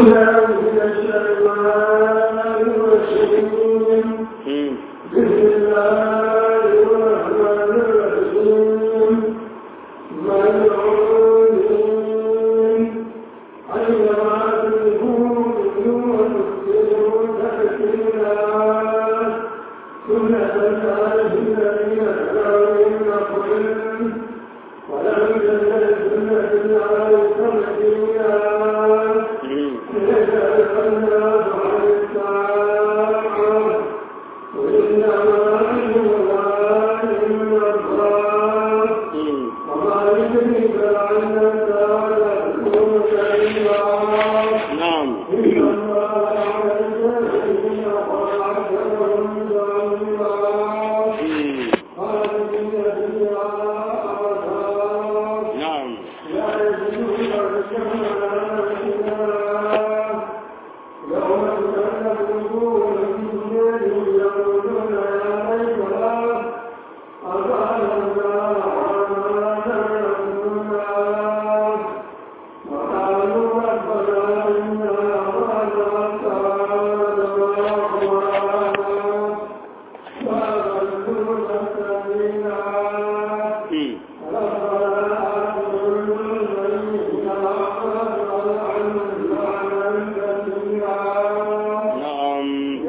بالله من الشيطان الرجيم بسم الله الرحمن الرحيم ملعونين أينما تكونوا وتسجدوا تحسنا سنة الله الذين كفروا من قبل ولم تزل سنة الله تبديلا نعم نعم نعم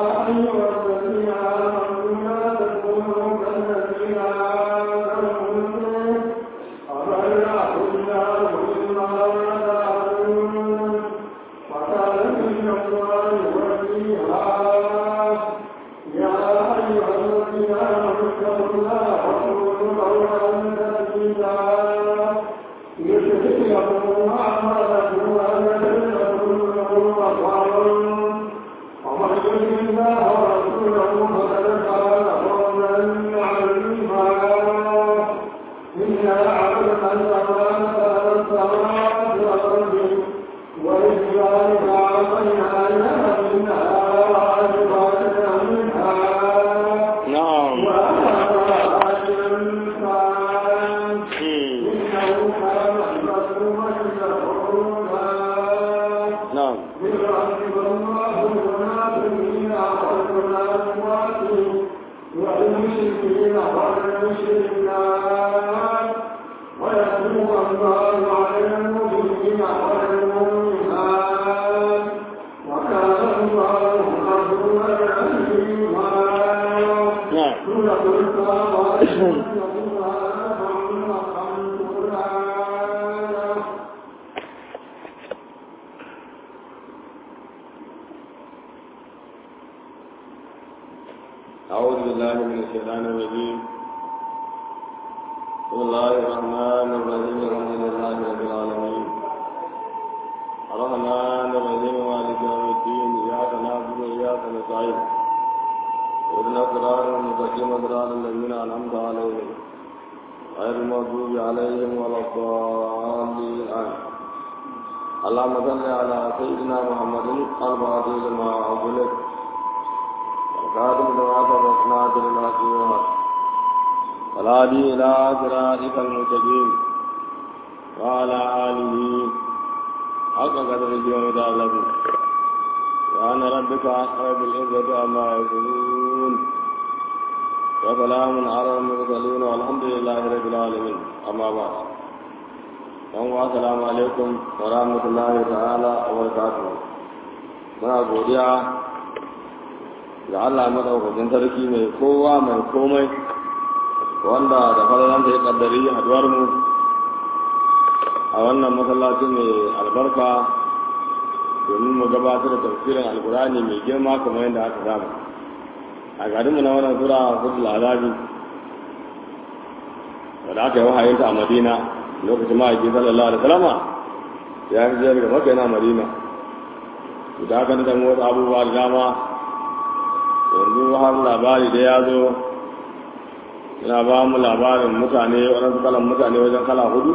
نعم نعم نعم أعوذ بالله من الشيطان الرجيم بسم الله الرحمن الرحيم الحمد لله رب العالمين الرحمن الرحيم مالك يوم الدين إياك نعبد وإياك نستعين اهدنا الصراط المستقيم صراط الذين أنعمت عليهم غير المغضوب عليهم ولا الضالين آمين اللهم صل على سيدنا محمد الفاتح لما أغلق والخاتم لما سبق ناصر الحق بالحق والهادي إلى صراطك المستقيم وعلى آله حق قدره ومدار الذي وأن ربك رب العزة عما يصفون وسلام على المرسلين والحمد لله رب العالمين أما بعد yan wa assalamu alaikum wa rahmatullahi ta'ala wa barakatuh muna godiya ga Allah madaukakin sarki mai kowa mai komai wanda da falalan da ya kaddari haduwar mu a wannan masallacin mai albarka domin mu gabatar da tafsirin alkurani mai girma kamar yadda aka samu a garinmu na wannan sura hudul azabi wanda aka yi wahayinta a madina lokacin ma'aikin sallallahu alaihi wasallama ya fi jiyar ga maka yana madina da aka nuna wasu abubuwa da dama yanzu har labari da ya zo yana ba mu labarin mutane waɗansu kalan mutane wajen kala hudu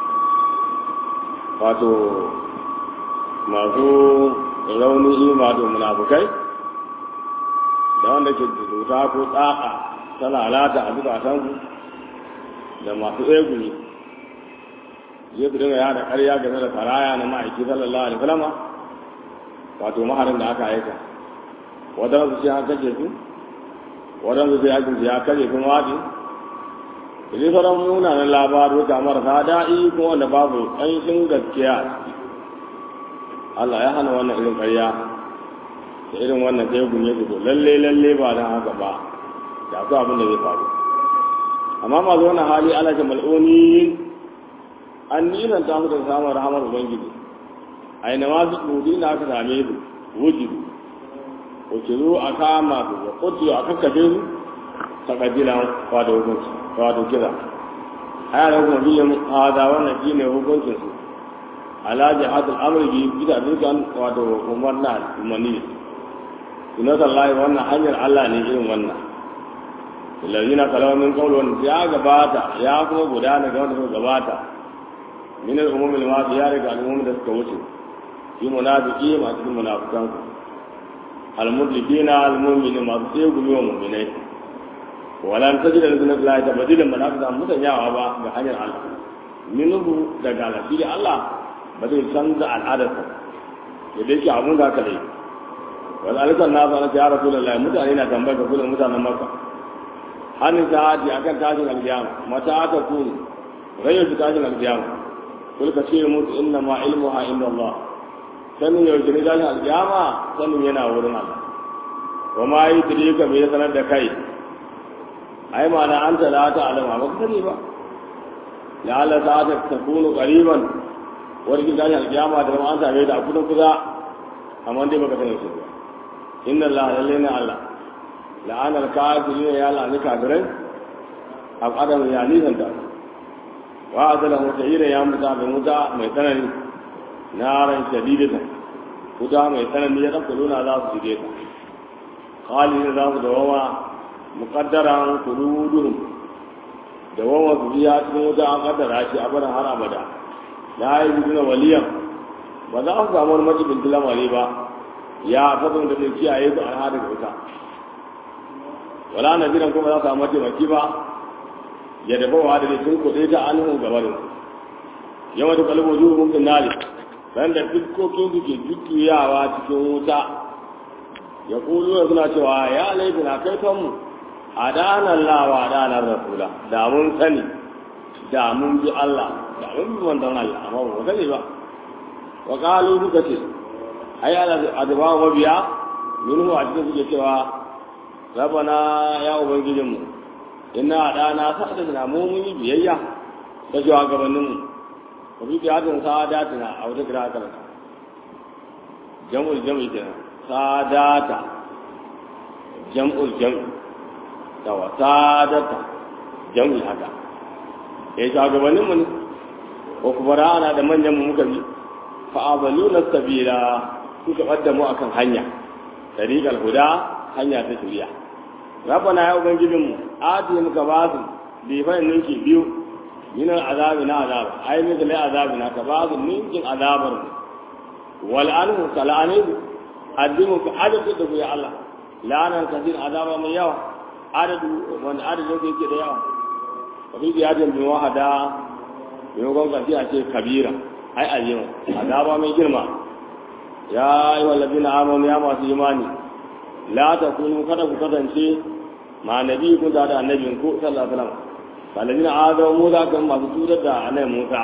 wato masu raunin imanu munafukai da wanda ke cuta ko tsaka ta lalata a zukatansu da masu tsegumi zai su dinga yada ƙarya game da karaya na ma'aiki sallallahu alaihi wasallama wato maharin da aka aika wadansu sai an kashe su wadansu sai ajin ya kashe sun waɗi da sauran munanan labaru ga marasa daɗi kuma wanda babu ƙanshin gaskiya a ciki Allah ya hana wannan irin ƙarya da irin wannan sai gunye su lalle lalle ba don haka ba da akwai abin da zai faru amma masu wannan hali ana ce mal'oni an nisan ta da samun rahamar ubangiji a yi nama su ɗudi na aka same su wujidu wace zo a kama su da kutu a kakkafe su ta ƙabilan wato hukunci wato kira a yana kuma biyan hada wannan shi ne hukuncinsu ala jihadul amri bi bisa dukkan wato umar na umarni sunnatan lahi wannan hanyar Allah ne irin wannan lalzina kalawa min kaulu wanda ya gabata ya kuma gudana ga wanda suka gabata min al-umum al-madi ya riga al-umum da suka wuce fi munafiqi ma cikin munafikan al-mudlikina al-mu'mini ma sai gumi wa mu'minai walan tajida li sunnati tabdilan munafiqan mutanyawa ba ga hanyar Allah minhu daga lafiya Allah ba zai canza al'adarsa da dai ke abun da aka dai wal alisan na zana ya rasulullahi mutane na tambayar ka kullum mutanen makka hannun sa'adi akan tashin alkiyama mata aka kunu rayyar su tashin alkiyama kul ka ce musu inna ma ilmuha inda Allah sanin yau ne tashin alkiyama sanin yana wurin Allah wa ma yi tiri ka mai sanar da kai ai ma'ana an ta la ta alama ba ka sani ba ya Allah ta ta kunu qariban wani kin tashi alkiyama da an same da kudin kuza amma dai baka sani su ba inna Allah lalle ne Allah la'ana al-kafirin ya la'ani kafirai ab adam ya nisan da wa azala mutayira ya muta da muta mai tsanani naran shadidata kuta mai tsanani ya dauka luna za su shige ta khalid za su dawama muqaddaran quluduhum dawama su biya cikin wuta an kaddara shi abadan har abada la yi biduna waliyan ba za su samu wani majibin lamari ba ya fasin da zai kiyaye su an hada wuta wala na jiran kuma za su samu mataimaki ba ya dafa wa da sun kuɗe ta an hun gabarin yawan da kalbo zuwa mumkin nari ran da fuskokin su ke jujjuyawa cikin wuta ya kulu suna cewa ya laifin a kai kanmu a danar lawa a danar rasula da mun sani da mun bi Allah da mun bi manzon Allah amma ba mu sani ba wa qalu duka ce ai ala adaba mabiya minhu a cikin suke cewa rabana ya ubangijin mu inna dana sa'ada na mu mun yi biyayya da cewa gabanin mu wa bi biyadin sa'adatina a wata kira kan jam'ul jam'i kenan sadata jam'ul jam'i da wa sadata jam'i haka ya shugabannin mu ne ko kuma rana da manyan mu muka bi fa abaluna sabila suka bada mu akan hanya tariqal huda hanya ta shari'a rabbana ya ubangijin mu ati muka ba su bi fa ninki biyu min azabi na azab ai min da azabi na ka ba su ninkin azabar wal anhu kalani addimu ka adadu da ya Allah la'anan kasir azaba mai yawa adadu wanda adadin yake da yawa wani biyadin bin wahada maimakon ƙarfi a ce kabira ai ayyuma azaba mai girma ya yi wallafi na amon ya masu imani la ta kunu kada ku kasance ma nabi kun da da annabin ku sallallahu alaihi wasallam wallafi na azaba musa kan masu cutar da annabi musa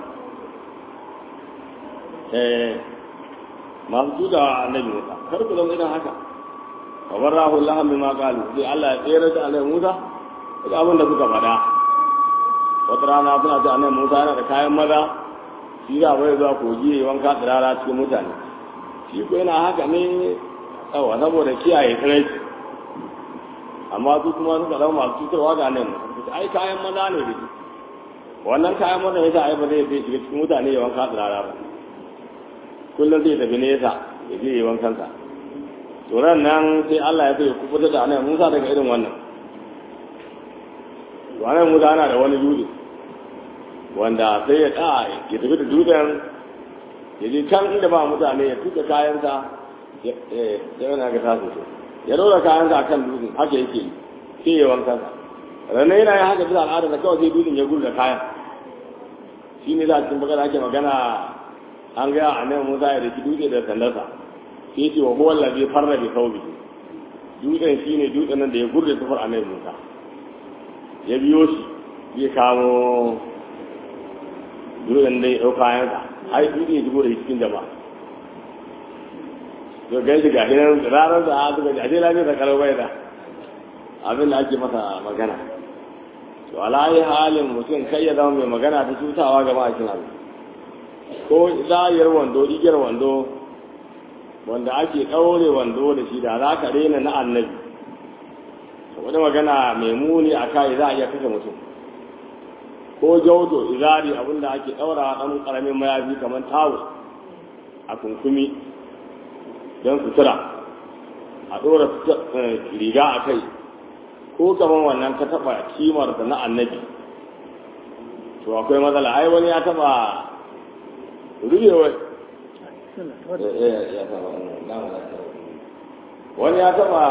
eh masu cutar da annabi musa kar ku zama irin haka wa barahu allah bima qalu sai Allah ya tsere da annabi musa da abin da suka faɗa wata rana suna ce annabi Musa yana da kayan maza shi da bai zuwa kogi ya wanka tsirara cikin mutane shi ko yana haka ne tsawa saboda kiyaye tsiraici amma su kuma suka zama masu cutarwa ga nan ai kayan maza ne da shi wannan kayan maza yasa ai ba zai shiga cikin mutane ya wanka tsirara ba kullum zai tafi nesa ya je ya wankansa to nan sai Allah ya so ya kubuta da annabi Musa daga irin wannan wannan musa ana da wani dutse wanda sai ya ɗa ya tafi da dutsen ya je can inda ba mutane ya tuka kayansa ya yana ga tasu ya ɗora kayansa akan dutsen haka yake yi sai ya wanka sa ranar yana yin haka bisa al'ada da kawai sai dutsen ya gudu da kayan shi ne za a cikin bakar ake magana an gaya a nan musa ya riki dutse da sandarsa sai ce wa huwa allazi farra bi thawbi dutsen shine dutsen nan da ya gurde tufar annabi Musa ya biyo shi zai kamo dutsen da ya dauka yanka ai dutsen ya shigo da cikin jama'a to gan shi gashi nan ranar da aka ga ashe lafiya da kalau bai da abin da ake masa magana to alayi halin mutum kai ya zama mai magana ta cutawa ga ma'aikin abu ko zayar wando igiyar wando wanda ake ɗaure wando da shi da za ka rena na annabi wani magana mai muni a kai za a iya kashe mutum ko jauto izari abinda ake ɗaura ɗan ƙaramin mayafi kamar tawo a kunkumi don sutura a ɗora riga a kai ko kamar wannan ka taɓa kimar da na annabi to akwai matsala ai wani ya taɓa rubewa wani ya taɓa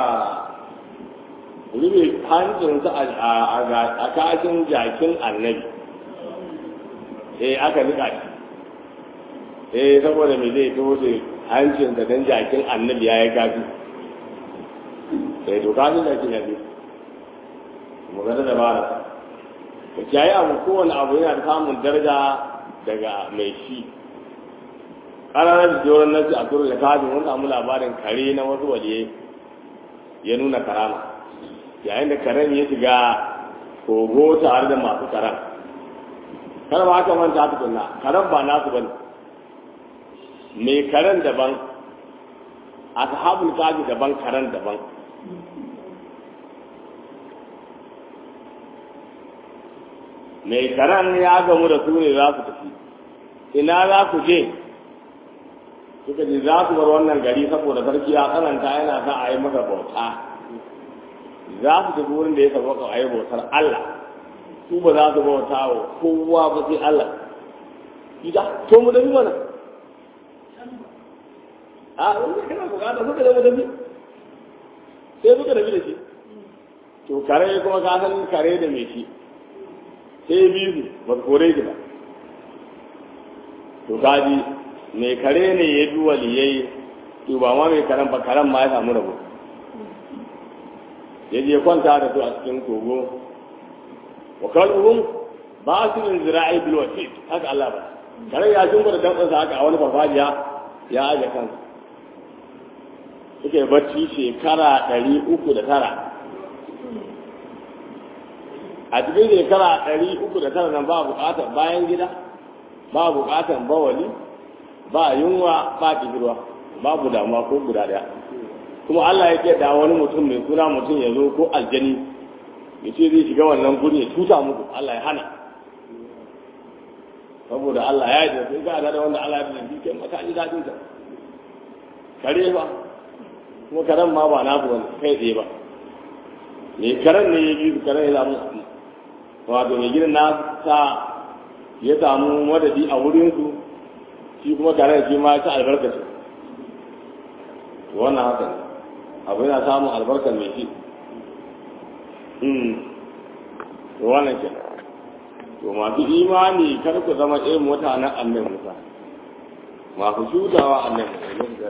rube hancinsa a kashin jakin annabi eh aka nika shi eh saboda me zai toshe hancin da dan jakin annabi ya yi gafi sai to kafin da ke yabi magana da bara ka kiyaye abu kowane abu yana samun daraja daga mai shi ƙararar da joron nasi a turu da kafin wani samu labarin kare na wasu waliye ya nuna karama yayin da karen ya shiga kogo tare da masu karen kar ba haka manta tukunna karen ba nasu bane mai karen daban ashabul kafi daban karen daban mai karen ya gamu da su ne za su tafi ina za ku je suka ce za su bar wannan gari saboda sarki ya tsananta yana sa a yi masa bauta za su tafi wurin da ya sabaka a yi bautar Allah su ba za su bauta wa kowa ba sai Allah ita to mu dabi mana a wani kana bukata suka zama dabi sai suka dabi da shi to kare kuma ka san kare da mai shi sai biyu ba su kore shi ba to kaji mai kare ne ya bi waliyai to ba ma mai karen ba karen ma ya samu rabo ya je kwanta da su a cikin kogo wa kalbuhum ba su min zira'i bil wasit haka Allah ba kare ya jin da dan sa haka a wani farfajiya ya aje kansa suke bacci shekara ɗari uku da tara a cikin shekara ɗari uku da tara nan ba buƙatar bayan gida ba buƙatar bawali ba yunwa ba kishirwa babu damuwa ko guda ɗaya kuma Allah ya ce da wani mutum mai suna mutum ya zo ko aljani ya ce zai shiga wannan guri ya tuta muku Allah ya hana saboda Allah ya yi sun ga da wanda Allah ya yi kai maka ji dadin ta kare ba kuma karen ma ba na wani kai tsaye ba ne karen ne ya bi karen ya samu wato mai gidan na sa ya samu madadi a wurinsu shi kuma karen shi ma ta albarkaci wannan haka ne abu yana samun albarkar mai shi to wannan ke to masu imani kar ku zama irin mutanen annabi Musa masu shutawa annabi Musa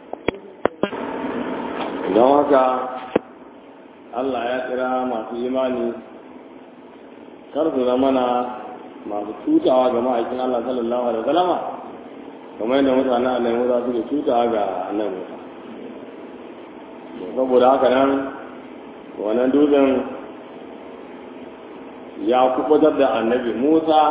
don haka Allah ya kira masu imani kar su zama na masu cutawa ga ma'aikin Allah sallallahu alaihi wasallama kamar yadda mutanen annabi Musa suke cutawa ga annabi Musa saboda haka nan wannan dutsen ya kubutar da annabi musa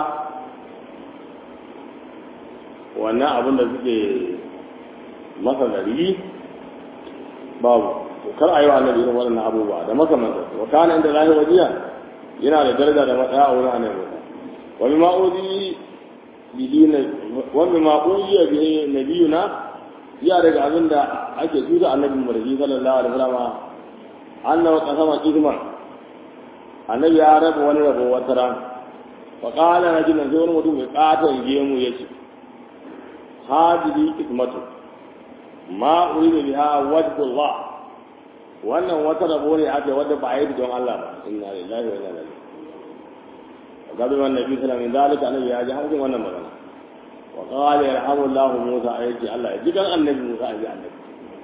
wannan abin da suke masa gari babu kar a yi wa annabi irin waɗannan abubuwa da makamanta wa kana inda lahi wajiya yana da daraja da matsaya a wurin annabi musa wani ma'udi bihi na wani ma'udi ya bihi nabiyuna ya daga abin da ake tuta annabi murji sallallahu alaihi wasallam annahu qasama qisman annabi ya raba wani rabo wata ran fa qala rajulun sai wani mutum mai katon gemu yace hadihi qismatu ma uridu biha wajhullah wannan wata rabo ne ake wadda ba yi don Allah ba inna lillahi wa inna ilaihi gabi wannan nabi sallallahu alaihi wasallam zalika annabi ya ji hankali wannan magana wa qala yarhamu Allah Musa ayati Allah ya ji kan annabi Musa ayi annabi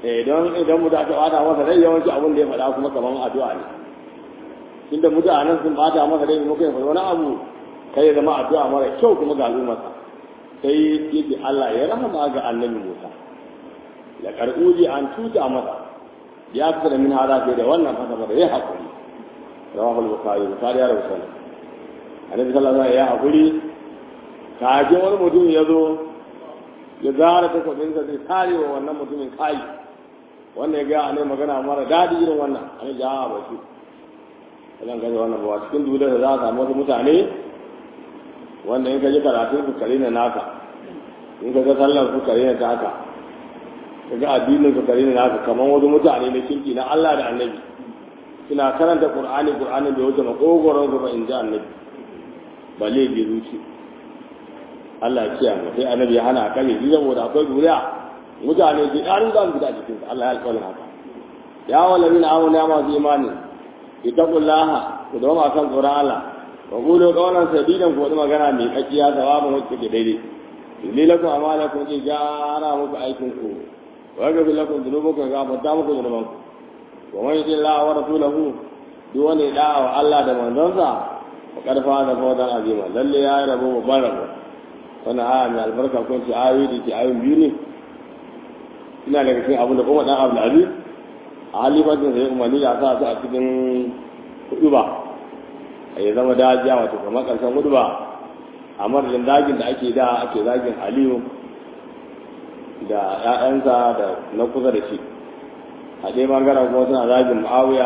eh don idan mu da aka bata masa rai yawanci abin da ya faɗa kuma kaman addu'a ne tunda mutanen sun bata masa rai muka yi wani abu kai ya zama addu'a mara kyau kuma ga al'ummarsa sai yake Allah ya rahama ga annabi Musa la karɓuji an tuta masa ya fita da min hada sai da wannan fasa masa ya haƙuri rawahul bukhari bukhari ya rawaita annabi sallallahu alaihi wasallam ya haƙuri kafin wani mutum ya zo ya zara takwabinsa zai tare wa wannan mutumin kai wannan ya gaya ne magana mara daɗi irin wannan an yi jaha ba shi zan gani wannan ba cikin dole da za a samu wasu mutane wanda in ka ji karatun su kare na naka in ka ga sallar su kare na taka ka ga addinin su kare na naka kamar wasu mutane na kirki na Allah da annabi suna karanta qur'ani qur'ani bai wuce makogoron su ba in ji annabi balle bi zuci Allah ya kiyaye sai annabi ya hana kare shi saboda akwai duniya mutane ke ɗarin za su fita cikin Allah ya alƙawarin haka ya wallahi na amana ya masu imani ittaqullaha ku da ma kan tsoron Allah wa qulu qawlan sadidan ku magana mai kakkiya sawabin wacce ke daidai inni lakum amalakum ki jara muku aikin ku wa yaghfir lakum dhunubakum ga fata muku dhunubanku wa man yuti Allah wa rasulahu duk wanda ya da'a wa Allah da manzonsa fa karfa da fawdan azima lalle ya rabo babban rabo wannan aya mai albarka ko ce ayoyi da ke ayoyin biyu ne ina daga cikin abin da kuma dan Abdul Aziz a halifatin sai umarni da sa su a cikin hudu ba a yi zama dajiya wato kamar karshen hudu ba a madadin dagin da ake da ake zagin Aliyu da ‘ya'yansa da na kusa da shi a ɗaya bangaren kuma suna zagin Muawiya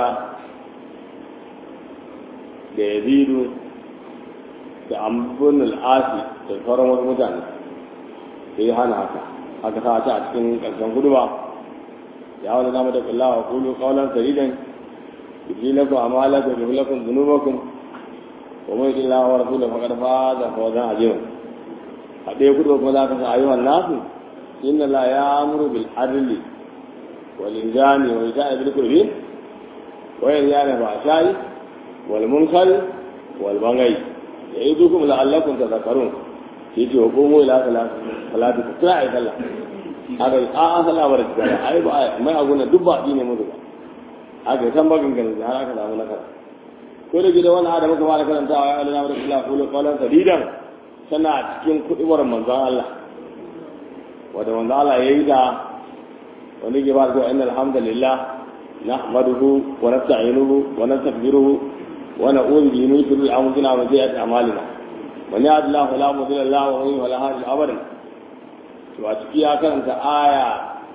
da Yazidu da Amrun al-Asi da sauran wasu mutane sai hana haka aka sa ta a cikin ƙarshen guduba ya wani zama da kulla wa kulu kaulan saridan yuji lakum amalakum wa yuhli lakum dhunubakum wa man yuti Allah wa rasulahu faqad faza fawzan azima a ɗaya guduba kuma za ka sa ayyuhan nasu inna la ya'muru bil adli wal injani wa ita'i bil qurbi wa yanha 'anil fahsha'i wal munkari wal baghi ya'idukum la'allakum tadhakkarun yace wa qumu ila salati ku kira ai sallah aka yi a'a sallah bar da ai ba mai aguna duk ba ne mu ba aka san bagin ganin har aka samu nakara ko da gida wani adam muka fara karantawa ya alina rasulullah qulu qawlan sadidan sana cikin kudibar manzon Allah wanda manzon Allah yayi da wani ke ba da innal hamdalillah nahmaduhu wa nasta'inuhu wa nastaghfiruhu wa na'udhu bihi min shururi anfusina wa sayyiati a'malina man yahdihillahu fala mudilla lahu wa man yudlil fala hadiya lahu abadan to a ciki ya karanta aya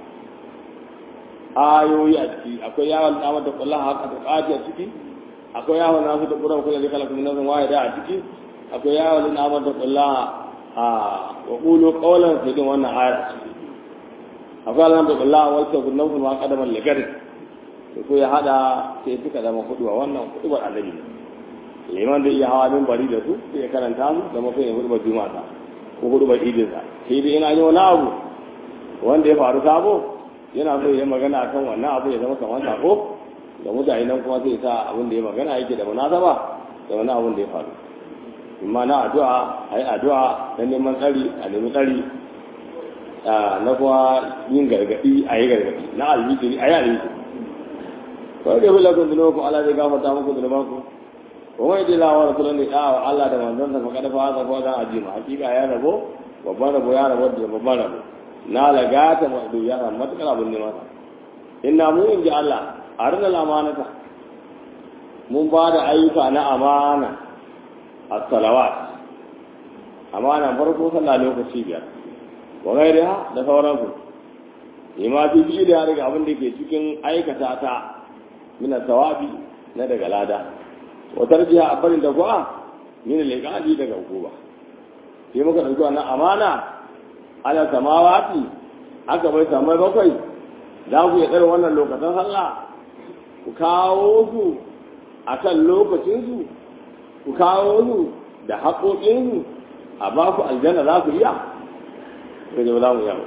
ayoyi a ciki akwai yawon damar da kullum haka da ƙati a ciki akwai yawon nasu da ƙuran kula da kala kuma nasu waye da a ciki akwai yawon damar da kullum a wa ƙulo ƙaunar su din wannan ayar a ciki akwai alamar da kullum a walta gudun nasu ma ƙadamar ligarin da ko ya haɗa sai suka zama kuɗuwa wannan kuɗuwar annabi ne liman da iya hawa min bari da su sai ya karanta su da mafi yin hudubar juma'a ko hudubar idinsa sai dai ina yi wani abu wanda ya faru sabo yana so ya magana kan wannan abu ya zama kamar sako da mutane nan kuma sai sa abin da ya magana yake da munasaba da wani abin da ya faru amma na addu'a a yi addu'a na neman tsari a nemi tsari na kuma yin gargaɗi a yi gargaɗi na alhijiri a yi alhijiri kawai da bila kun zunuba ku Allah zai gafarta muku zunuban ku wa mai dila wa rasulun da ya wa Allah da manzon sa fa kada fa haka fa dan ajima hakika ya rabo babban rabo ya rabo da babban rabo na lagata madu ya ran matakar abin ne masa inna mu in ji Allah arna amanata mun ba da ayyuka na amana as-salawat amana farko sallah lokaci biyar wa gairiha da sauransu ima fi fi da daga abin da ke cikin aikata ta min sawabi na daga lada wa tarjiha a barin da kuwa min al-iqadi daga hukuma sai muka dauki wannan amana ala samawati aka bai samai bakwai za ku yi tsare wannan lokacin sallah ku kawo su a kan lokacinsu ku kawo su da haƙoƙinsu a ba ku aljanna za ku iya sai ba za mu iya ba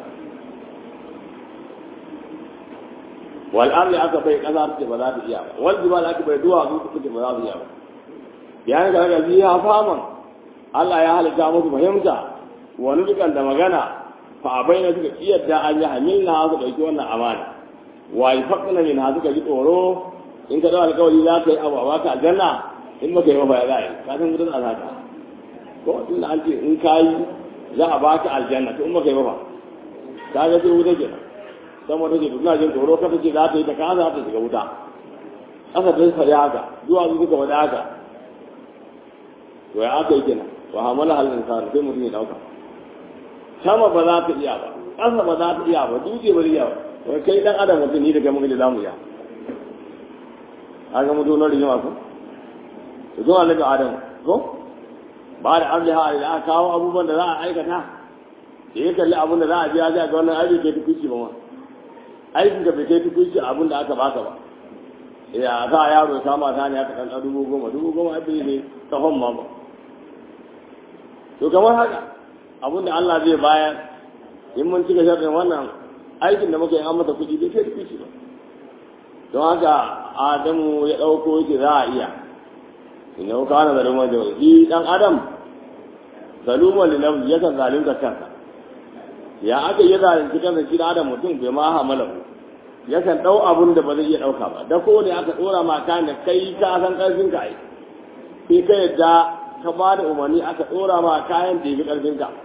wal arli aka bai ƙasa ce ba za ta iya ba wal jibal aka bai duwatsu su ce ba za su iya ba yayin da aka biya faman Allah ya halitta musu fahimta wani dukan da magana fa abai na suka kiyarda an yi hamilna su ɗauki wannan amana wa yafaqna min ha suka ji tsoro in ka dawo alƙawari za ka yi abu a baka aljanna in baka yi ba ya za a yi ka san mutum a zaka ko tun da an ce in ka yi za a baka aljanna to in baka yi ba ka ga sai wuta kenan sama take to ina jin tsoro ka ce za ta yi ta kaza ta shiga wuta aka ta faɗi haka zuwa su suka faɗi haka to ya aka yi kenan wa hamala halin insan sai mutum ya dauka sama ba za ta iya ba ƙasa ba za ta iya ba dutse ba zai iya ba wai kai dan adam mutum ni da kai muka da zamu iya an ga mutum na rigima ko to zuwa daga adam ko ba da amliha da aka kawo abubuwan da za a aikata da ya kalli abin da za a biya zai ga wannan aiki kai tukuci ba ma aikin ka bai kai tukuci abin da aka baka ba ya za a yaro ya kama ta ne aka kan dubu goma dubu goma abin ne kafan ma ba to kamar haka abin da Allah zai bayar in mun cika sharɗin wannan aikin da muka yi an masa kuɗi bai kai tukuci ba don haka adamu ya ɗauko yake za a iya inda kuka hana zaluman da shi ɗan adam zaluman da nafsi yakan zalunta kansa ya aka yi zalunci kansa shi ɗan adam mutum bai ma hamala ku yakan ɗau abun da ba zai iya ɗauka ba da ko ne aka ɗora ma kayan da kai ka san ƙarfin ka ai sai ka yadda ka ba da umarni aka ɗora ma kayan da ya fi ƙarfin ka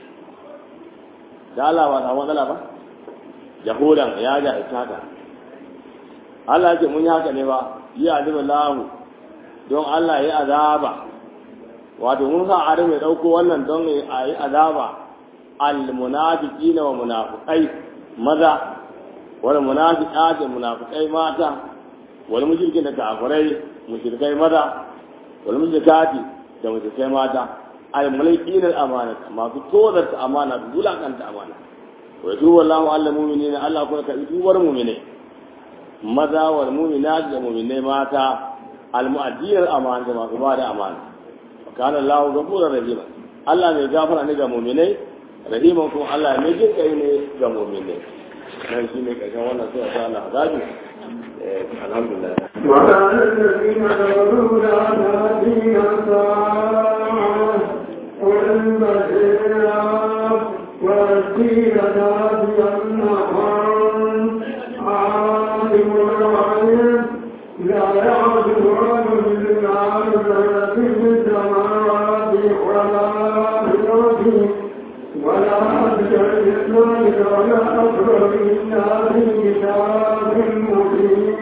da Allah ba ta matsala ba jahudan ya ga haka Allah ya ce mun yi haka ne ba yi azabin lahu don Allah ya azaba wato mun sa Adam ya dauko wannan don a yi azaba al munafiqina wa munafiqai maza wal munafiqati munafiqai mata wal mushrikina kafirai mushrikai maza wal mushrikati da mushrikai mata al mulkina al amana masu tozarta amana da bulakanta amana wa yatubu Allahu al mu'minina Allah kuma ka tubar mu'minai maza wal mu'minat da mu'minai mata al mu'addiyar amana da masu bada amana kana Allah ghafurur rahim Allah mai gafara ne ga mu'minai rahiman kuma Allah mai jin kai ne ga mu'minai nan shine karshen wannan sura ta Allah azabi alhamdulillah وكان الذين كفروا لا تأتينا الساعة قل بشيرا والدين تأتي النهار عالم الغيب لا يعزب عنه بالنار في السماوات ولا في الأرض ولا أكثر ذلك ولا أكثر إلا في كتاب مبين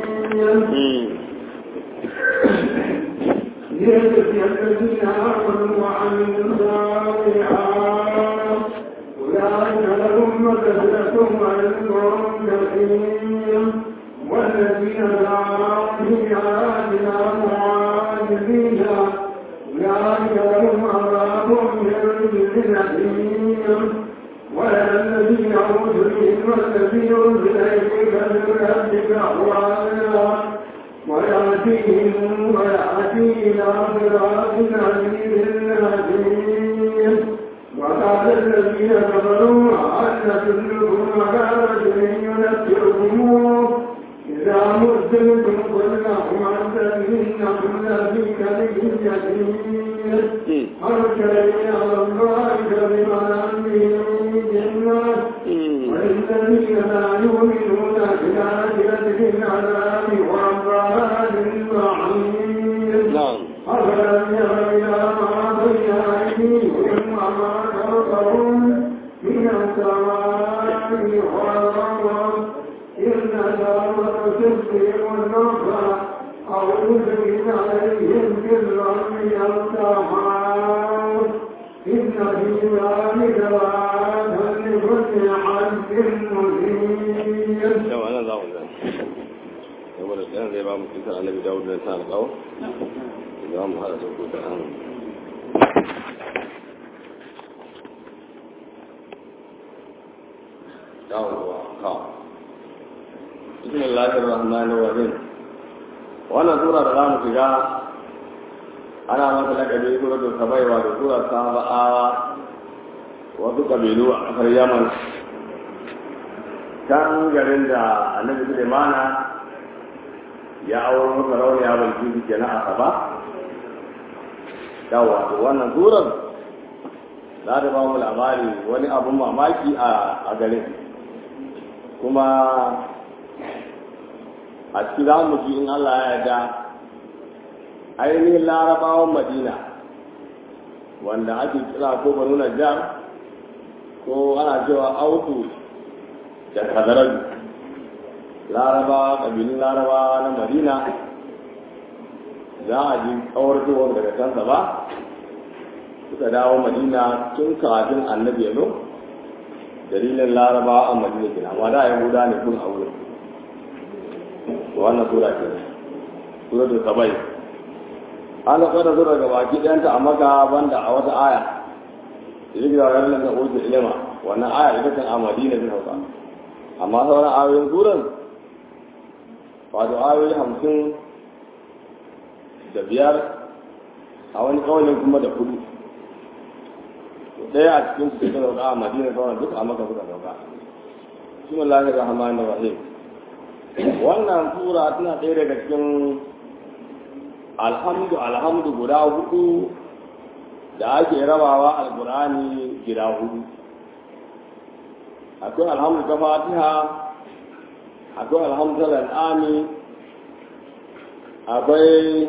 ليجزي الذين آمنوا وعملوا الصالحات أولئك لهم مغفرة وأجر كريم والذين سعوا في آياتنا معاجزين أولئك لهم عذاب من رجز أليم والذين أوتوا العلم والذين أنزل إليك من ربك أهوانا ويأتيهم ويأتي إلى صراط عزيز حكيم وقال الذين كفروا أن تدلكم على رجل ينبئكم إذا مزلتم كلهم عن إنكم لفي كذب يتيم أرسلني على الله كذبا من جنات والذين لا يؤمنون بالآخرة في العذاب وعذاب البعيد نعم أفلم ير إلى ما بين أيديهم وما خلفهم من السماء والأرض إن دار تسقي والنصر أو يزيد عليهم بالرمي السماء إن في ذلك لآية لكل عبد منيب yau ana za mu zai saboda ɗan zai ba mu kisar annabi dawud da ta alƙawo za mu haɗa su ko ta an dawowa kawo bismillahir rahmanir rahim wannan sura da za mu shiga ana masa lakabi suratul sabaiwa da sura saba'awa wasu kabilu a ƙasar yaman can garin da annabi Sulaimana ya auro masa rauni a banki su kenan a saba yawa to wannan surar za ta ba mu labari wani abun mamaki a garin kuma a ciki za mu ji in Allah ya yarda ainihin larabawan madina wanda ake kira ko banu najjar ko ana cewa autu da kadaraju larabawa ƙabilun larabawa na madina za a ji kawartowar daga kansa ba suka dawo madina tun kafin annabi ya zo dalilin larabawa a madina kina amma da yahuda ne kun a wurin wannan sura ce sura da sabai an da kwada sura ga baki ɗayanta a maka banda a wata aya idan gida wani lalata oji ilima wannan aya ita kan a madina ta sauka amma sauran ayoyin suran wato ayoyi hamsin da biyar a wani kawalin kuma da kudu ɗaya a cikin su suka sauka a madina sauran duk a maka suka sauka bismillahir rahmanir rahim wannan sura tana ɗaya daga cikin alhamdu alhamdu guda hudu da ake rabawa alkur'ani gida hudu akwai alhamdu ta fatiha akwai alhamdu ta al'ami akwai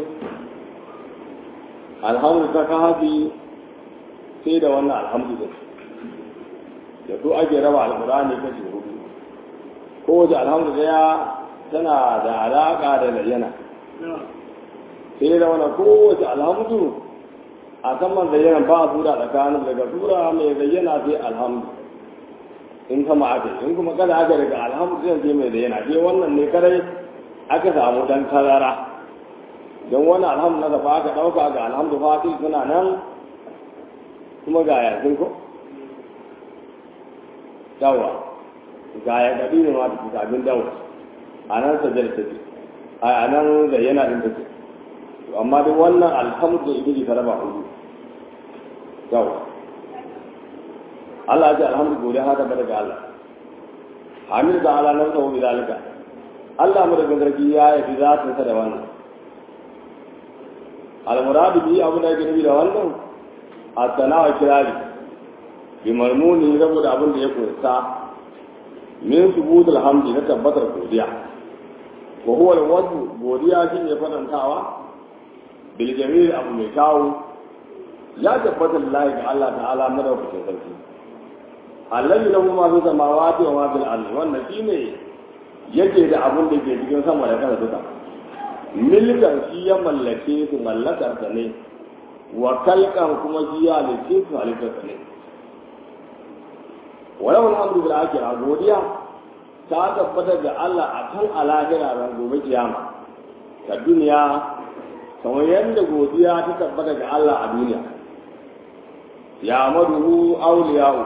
alhamdu ta kahafi sai da wannan alhamdu da da su ake raba alkur'ani kashi hudu kowace alhamdu daya tana da alaƙa da layyana sai da wani kowace alhamdu a saman zayyana ba a tura tsakanin daga tura mai zayyana sai alhamdu in kama ake in kuma kada aka daga alhamdu sai mai zayyana sai wannan ne kadai aka samu dan tazara don wani alhamdu na gaba aka ɗauka ga alhamdu fati suna nan kuma ga yasin ko dawa ga ya gabi ne ma da abin dawa a nan sajar take a nan zayyana din take amma duk wannan alhamdu ibili ta raba hudu yau Allah ya ce alhamdu gode haka ba daga Allah hamid da ala nan sahu bidalika Allah mu daga zargi ya yi zatin sa da wannan almuradu bi abu da yake nufi da wannan at-tana wa kirari bi marmuni saboda abin da ya kunsa min subut alhamdi na tabbatar godiya wa huwa al-wajhu godiya shine fadantawa bil jamil abu mai kawo ya tabbata lillahi ga Allah ta'ala madaukakin sarki allazi lahu ma fi samawati wa ma fil ardi wannan shine yake da abun da ke cikin sama da kasa duka milkan shi ya mallake su mallakar sa ne wa kalkan kuma shi ya halice su halittar sa ne walau alhamdu bil akhirah godiya ta tabbata ga Allah a kan alahira ran gobe kiyama ta duniya kamar yadda godiya ta tabbata ga Allah a duniya ya maduhu auliya'u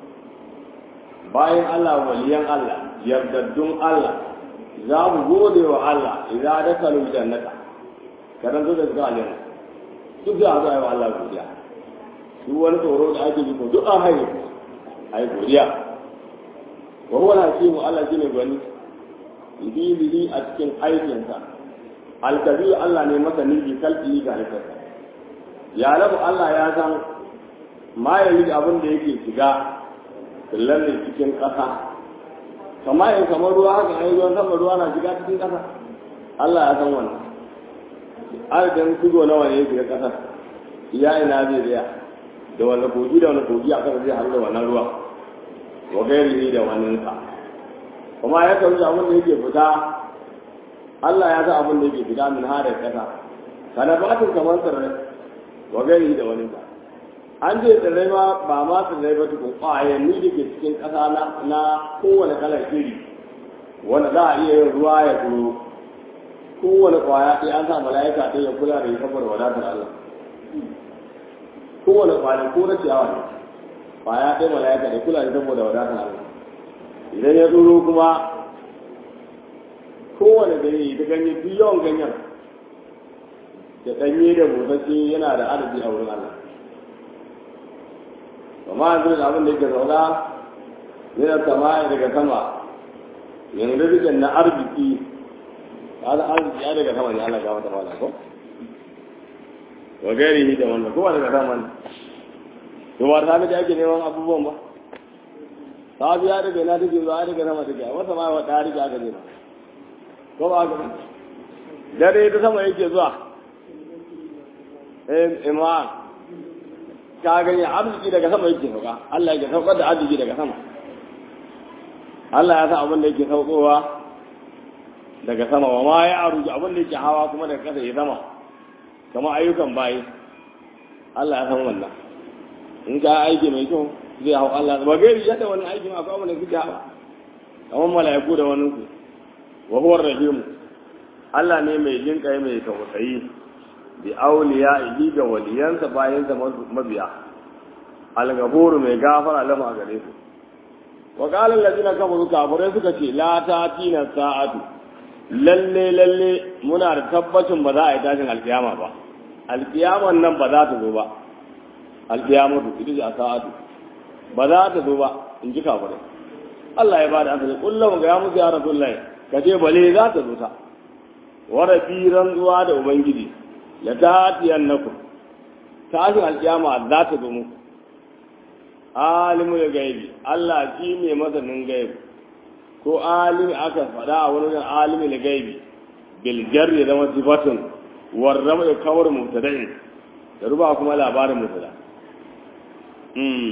bayan Allah waliyan Allah yardaddun Allah za mu gode wa Allah idan da kalu jannata kadan zo da zuwa aljanna duk da haka yi wa Allah godiya duk wani tsoro da ake ji ko duk an haye ai godiya wa huwa al-hakimu Allah shine gwani bihi a cikin aikinsa alkabiru Allah ne masa niji kalbi ga halittarsa ya rabu Allah ya san ma ya yi abin da yake shiga kullar da cikin ƙasa kama yin kamar ruwa haka an yi ruwan sama ruwa na shiga cikin ƙasa Allah ya san wannan adadin shigo nawa ne ya shiga ƙasar iya ina zai tsaya da wani kogi da wani kogi a ƙasa zai haɗu da wannan ruwa wa gairi da wannan sa kuma ya karu abin da yake fita Allah ya san abin da yake fita min hada ƙasa kana batin kamar tsirrai wa gairi da wani sa an ce tsirrai ma ba ma tsirrai ba tukun ƙwayanni da ke cikin ƙasa na kowane kalar iri wanda za a iya yin ruwa ya turo kowane ƙwaya ɗaya an sa mala'ika ɗaya ya kula da ya saboda wadatar Allah kowane ƙwaya ko na ciyawa ne ƙwaya ɗaya mala'ika ya kula da saboda wadatar Allah idan ya turo kuma kowane ganye ta ganye duk yawan ganyen da ɗanye da busasshe yana da adadi a wurin Allah amma yanzu da abin da yake zauna yana sama daga sama yanzu rikin na arziki kaga arziki ya daga sama ne Allah ga mata mala ko wa gairi da wannan ko daga sama ne to ba ta da ake neman abubuwan ba ta biya daga na take zuwa daga sama take a wata ma wa ta rike aka nema ko ba ga dare ta sama yake zuwa eh imam ka gani arziki daga sama yake sauka Allah yake saukar da arziki daga sama Allah ya san abin da yake saukowa daga sama wa ma ya aruju abin da yake hawa kuma daga kasa ya sama kamar ayyukan bayi Allah ya san wannan in ka aiki mai kyau zai hau Allah ba gairi yadda wannan aiki ma akwai abin da suke hawa kamar mala'iku da wani ku wa huwa rahimu Allah ne mai jin kai mai tausayi bi auliya'ihi ga waliyansa bayan sa mabiya al-ghafur mai gafara lama gare su wa qala allazina kafaru kafirai suka ce la tatina sa'atu lalle lalle muna da tabbacin ba za a yi tashin alkiyama ba alkiyaman nan ba za ta zo ba alkiyamatu ita ce a sa'atu ba za ta zo ba in ji kafirai Allah ya bada asali kullum ga ya musu ya rasulullahi ka ce bale za ta zo ta wara firan zuwa da ubangiji la tatiyannakum tashin alkiyama za ta zo muku alimul gaibi Allah shi ne masanin gaibi ko alimi aka faɗa a wani wajen alimul gaibi bil jarri da wasifatun warrama da kawar mubtada'in da ruba kuma labarin mubtada mm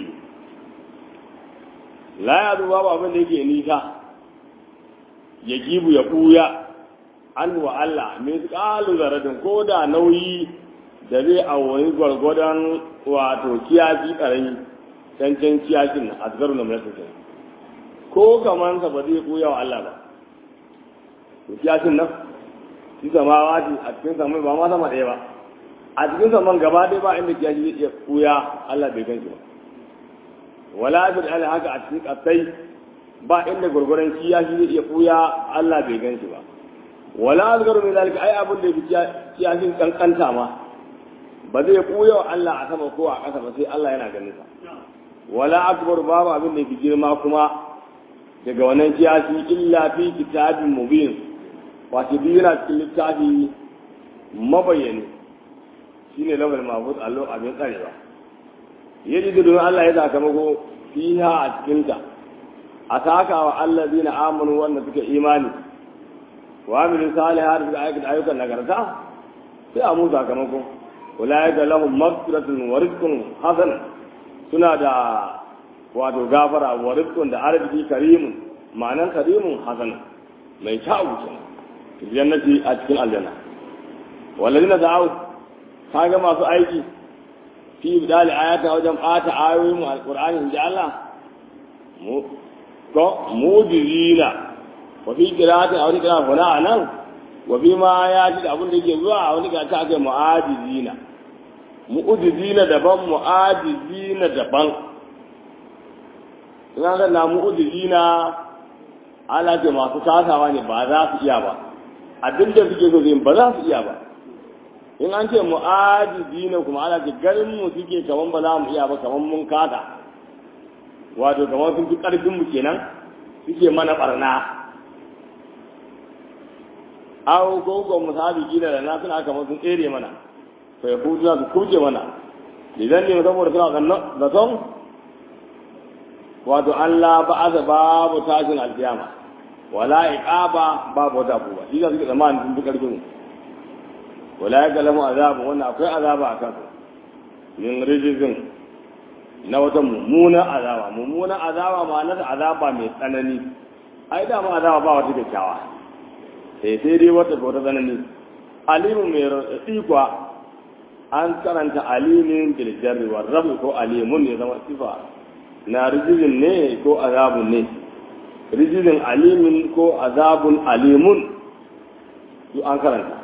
la ya duba ba abin da yake nisa ya gibu ya buya an wa Allah mai kalu zaradin ko da nauyi da zai a wani gwargwadon wato kiyafi karami cancan kiyashin nan a zagaru na mai sosai ko kamansa ba zai buya wa Allah ba to kiyashin nan shi zama wati a cikin saman ba ma sama ɗaya ba a cikin saman gaba ɗaya ba inda kiyashi zai iya buya Allah bai gan shi ba wala bil ala haka a cikin kasai ba inda gurguran kiyashi zai iya buya Allah bai gan shi ba wala azgaru min zalika ai abin da yake kiyashin kankanta ma ba zai buya wa Allah a sama ko a ƙasa ba sai Allah yana ganin sa wala akbar babu abin da yake girma kuma daga wannan kiyashi illa fi kitabin mubin wato biyu yana cikin littafi mabayyani shine lawal mahfuz allo abin tsarewa yaji da don Allah ya sakamako fiha a cikinta a saka wa allazina amanu wanda suka imani wa amilu salihat suka aikata ayyukan nagarta sai a musu sakamako ulaika lahum maghfiratun wa rizqun hasan suna da wato gafara wa rizqun da arziki karimun ma'anan karimun hasan mai kyau kenan jannati a cikin aljanna wallazina da'u kaga masu aiki fi bidali ayata wajen bata ayoyin alqur'ani inda Allah mu ko mujizina wa fi qira'atin aw qira'a huna anan wa fi ma ya ji da abin da yake zuwa a wani ta ake mu'ajizina mu'ujizina daban mu'ajizina daban ina ga na mu'ujizina ala ce masu kasawa ne ba za su iya ba abin da suke so zai ba za su iya ba in an ce mu'ajizi ne kuma ana ce ganin mu suke kaman ba za mu iya ba kaman mun kada wato kaman sun fi karfin mu kenan suke mana barna aw ko ko musabi gina da na suna kaman sun tsere mana fa ya kuta su kurje mana idan ne saboda suna gannan da son wato Allah ba'aza babu tashin alkiyama wala iqaba babu wata abuwa shi ga suke zamanin sun fi karfin mu wala ya galamu azabu wannan akwai azaba a kansu min rijizin na wata mummuna azaba mummuna azaba ma na azaba mai tsanani ai da ma azaba ba wata kyakkyawa sai sai dai wata wata tsanani alimu mai raɗaɗi kuwa an karanta alimin biljarri wa rabu ko alimun ne zama sifa na rijizin ne ko azabun ne rijizin alimin ko azabun alimun su an karanta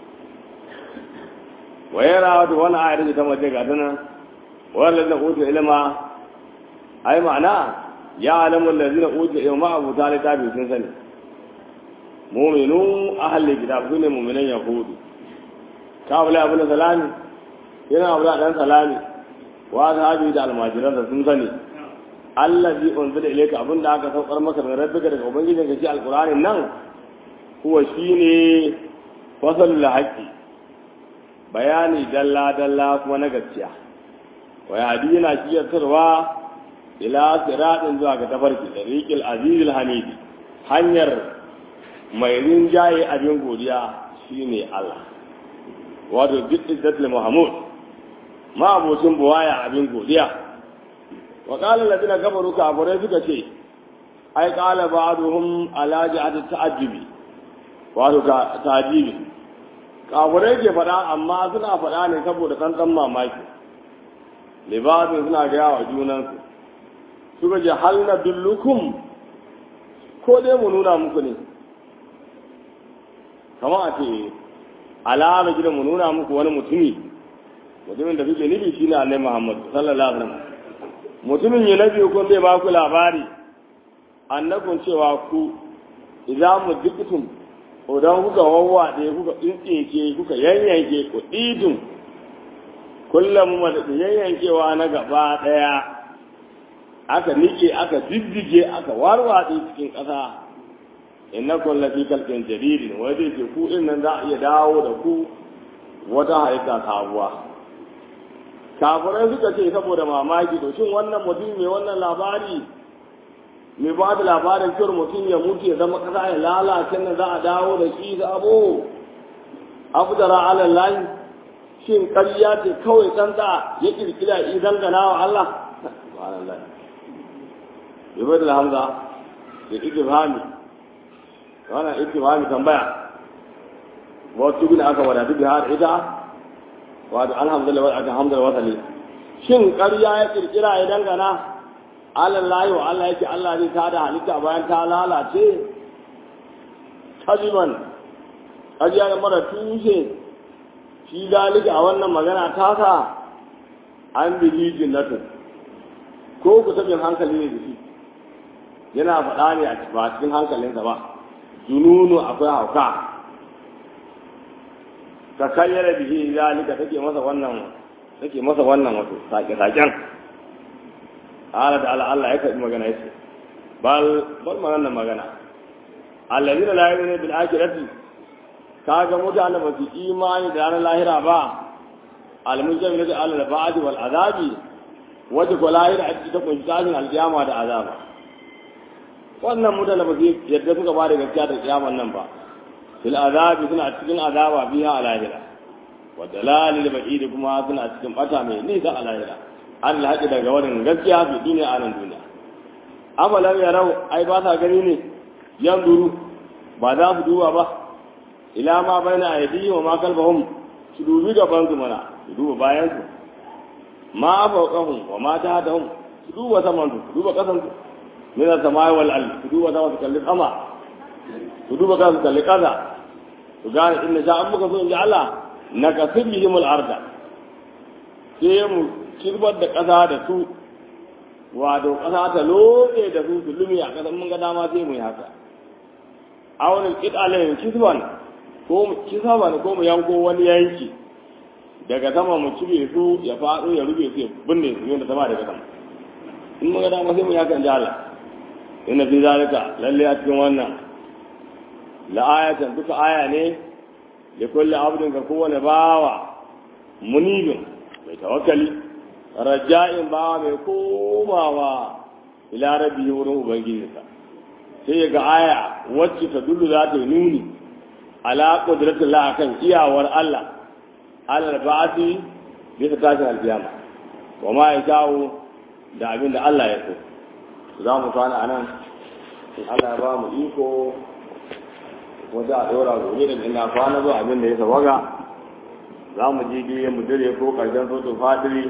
wayara wato wani ayar da ta mace ga tana wani lalzina utu ilima ai ma'ana ya alamun lalzina utu ilima abu ta littafi sun sani muminu ahalli kitab su ne muminan yahudu ka abu abu na salami yana abu dan salami wa sahabi da almajiransa sun sani allazi unzila ilayka abinda aka saukar maka daga rabbika daga ubangijinka shi alqur'anin nan huwa shine fasalul haqqi bayani dalla-dalla kuma na gaskiya wa yadi yana shiyatarwa ila siratin zuwa ga tafarki tariqil azizil hamidi hanyar mai rinjaye abin godiya shine Allah wato duk izzatul muhammad ma abocin buwaya abin godiya wa qala alladhina kafaru kafirai suka ce ai qala ba'duhum ala ja'at ta'ajjubi wato ka ta'jibi kafirai ke faɗa amma suna faɗa ne saboda tsantsan mamaki libasin suna gaya wa junansu suka ce hal na dullukum ko dai mu nuna muku ne kamar a ce alama gidan mu nuna muku wani mutumi mutumin da kuke nufi shi ne annai muhammad sallallahu alaihi wasallam mutumin ya nabi kun zai ba ku labari annabin cewa ku idan mu duktum idan kuka wawwaɗe kuka tsintsike kuka yanyanke ku ɗidin kullum da yayyankewa na gaba ɗaya aka nike aka diddige aka warwatse cikin ƙasa inna kulla fi kalkin jaririn wai zai ce ku din nan za a iya dawo da ku wata halitta sabuwa kafirai suka ce saboda mamaki to shin wannan mutum mai wannan labari mai ba da labarin cewar mutum ya mutu ya zama ƙasa ya lalace nan za a dawo da shi sabo abu da ra'alar layi shin ƙarya ce kawai tsantsa ya kirkira idan gana wa Allah subhanallah yabar da hamza da itibhami wannan itibhami tambaya wato bin aka wada duk har ita wato alhamdulillah wa aka hamdulillah wa salli shin ƙarya ya kirkira idan gana Allah wa Allah yake Allah zai tada halitta bayan ta lalace kajiban ƙarya da mara tushe shi zalika a wannan magana tasa an bihi jinnatu ko ku sabin hankali ne da shi yana faɗa ne a cikin hankalinsa ba jununu akwai hauka ka kayyara bihi zalika take masa wannan take masa wannan wato sake-saken ala da Allah Allah ya karbi magana yace bal bal magana magana alladina la yu'minu bil akhirati kaga mutane ba su imani da ranar lahira ba almujamil da Allah ba'd wal azabi waje ko lahira a cikin kunshi tashin alkiyama da azaba wannan mutane ba su yadda suka ba da gaskiya da kiyaman nan ba fil azabi suna cikin azaba biya a lahira wa dalalil ba'id kuma suna cikin bata mai nisa a lahira an haƙi daga wannan gaskiya fi duniya a nan duniya afalan yarau ai ba sa gani ne yan duru ba za su duba ba ila ma baina aydihim wa ma kalbahum su dubi gaban su mana su duba bayan su ma fawqahum wa ma tahtahum su duba saman su duba kasan su min as-samai wal ard su duba sama su kalli sama su duba kasan su kalli kasa su gane inna sha'an muka so in ji Allah nakasib bihim al-arda sai mu kirbar da ƙasa da su wato ƙasa ta lobe da su su lumi a ƙasar mun ga dama sai mu yi haka a wani ƙiɗalayin kisban ko mu kisban ko mu yanko wani yanki daga sama mu cire su ya faɗo ya rube su ya binne su yadda sama daga sama in mun ga dama sai mu yi haka in ji Allah inna fi zalika lalle a cikin wannan la'ayatan duka aya ne da kulli abdin ga kowane bawa munibin mai tawakkali raja'in ba mai komawa ila rabbi wurin ubangijinsa sai ga aya wacce ta dullu za ta yi nuni ala qudratin la akan iyawar Allah alal ba'ati bisa tashin alkiyama wa ma ya jawo da abin da Allah ya so za mu kwana anan in Allah ya ba mu iko wanda a ɗora gobe da ina kwana zuwa abin da ya sawaga za mu ji biye mu dire ko ƙarshen sotu fadiri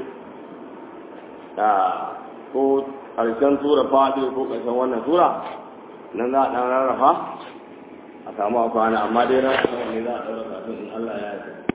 da ko ƙarshen tura fadiri ko ƙarshen wannan tura nan za a ɗan rarrafa a samu a kwana amma dai ran ne za a ɗaura kafin in Allah ya yi